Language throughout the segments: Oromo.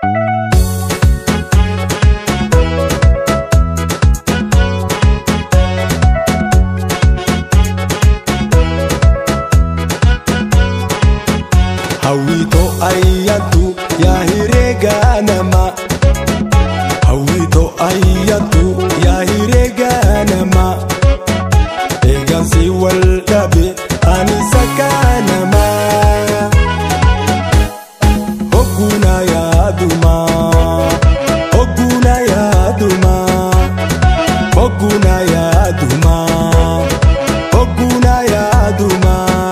Hawwitoo ayyaantu yaa herreega namaa. Hawwitoo ayyaantu yaa herreega namaa. Eegansi wal dhabe ani sakka namaa. Hogguna yaaduma. Hogguna yaaduma. Hogguna yaaduma. Hogguna yaaduma.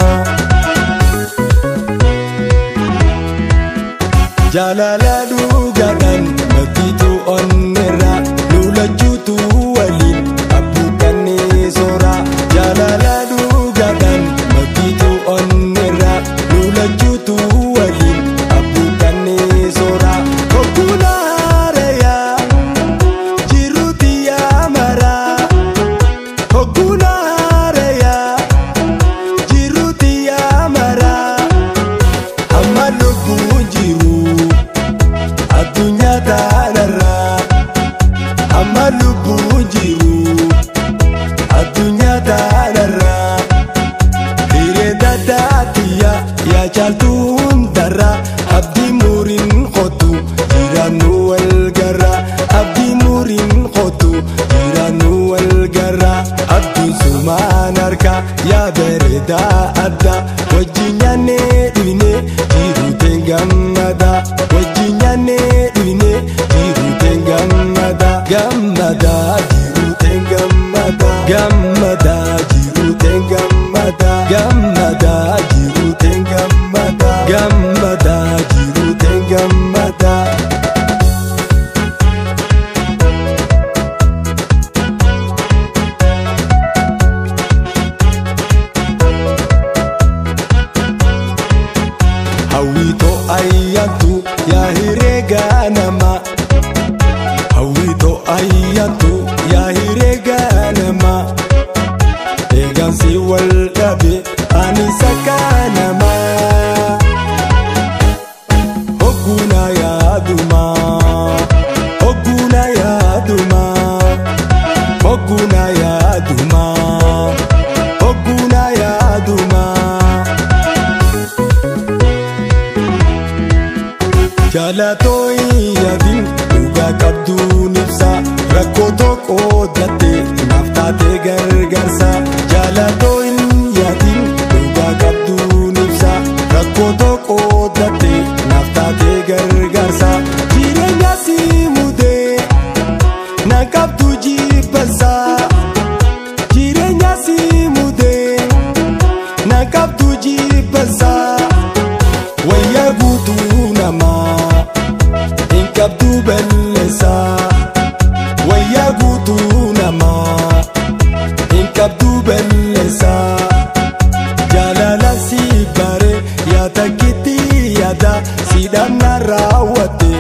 Jaalala dhugaadhaan bakkiitu onneera lulachuutu waliin abbuukkannee soora. Jaalala dhugaadhaan bakkiitu onneera lulachuutu waliin abbuukkannee soora. Hogguna haareeyaa jiruuti yaa maraa. Hogguna haareeyaa jiruuti yaa maraa. Amma lubbuun jiru addunyaa taanarraa. Amma lubbuun jiru addunyaa taanarraa. Hiree daddaatiyaa yaa caaltuu hundarraa. Abdii muriin qotu jiraannu wal garraa. Abdii muriin qotu jiraannu wal garraa. Abdiin sumaan harkaa yaa bareedaa adda. Wajjin nyaannee dhiinee jiruuteen gammada. Wajjin nyaannee dhiinee jiruuteen gammada. Gammada jiruuteen gammada. Gammada jiruuteen gammada. Gammada jiruuteen gammada. Gammada jiruuteen gammada. Hawwitoo ayyaantu yaa herreega namaa. Hawwitoo ayyaantu yaa herreega namaa. Eegansi wal dhabe ani sakka namaa. Hogguna yaaduma. Hogguna yaaduma. Hogguna yaaduma. Hogguna yaaduma. Jaalatoo yaadin dhugaa qabduun ibsa rakkoo tokko dattee naaf taatee gargaarsa. Jaalatoo yaadin dhugaa qabduun ibsa rakkoo tokko dattee naaf taatee gargaarsa. Jireenya si mudee na qabdu jibbansa. Jireenya si mudee na qabdu jibbansa. Wayyaa guutuu namaa hin qabdu balleessa. Wayyaa guutuu namaa hin qabdu balleessa. Jaalala si bare yaa takkitti yaada si dhamna raawwatte